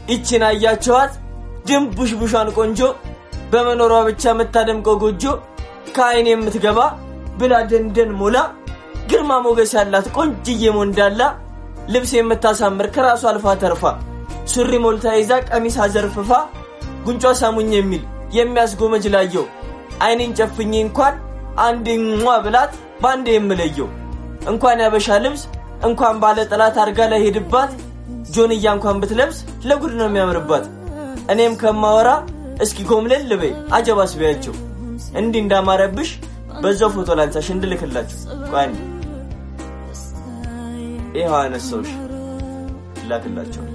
ይችን አያቸዋት ድንቡሽቡሿን ቆንጆ በመኖሯ ብቻ የምታደምቀው ጎጆ ከአይን የምትገባ ብላ ደንደን ሞላ ግርማ ሞገስ ያላት ቆንጅዬ ሞንዳላ ልብስ የምታሳምር ከራሷ አልፋ ተርፋ ሱሪ ሞልታ ይዛ ቀሚስ አዘርፍፋ ጉንጯ ሳሙኝ የሚል የሚያስጎመጅ ላየው አይኔን ጨፍኜ እንኳን አንድ ሟ ብላት በአንድ የምለየው እንኳን ያበሻ ልብስ እንኳን ባለ ጠላት አርጋ ላይ ሄድባት ጆንያ እንኳን ብትለብስ ለጉድ ነው የሚያምርባት። እኔም ከማወራ እስኪ ጎምለል ልበይ አጀባስ ቢያቸው እንዲህ እንዳማረብሽ በዛው ፎቶ ላንሳሽ እንድልክላችሁ። ቆይ አንዴ ይኸው አነሳውሽ ላክላቸው።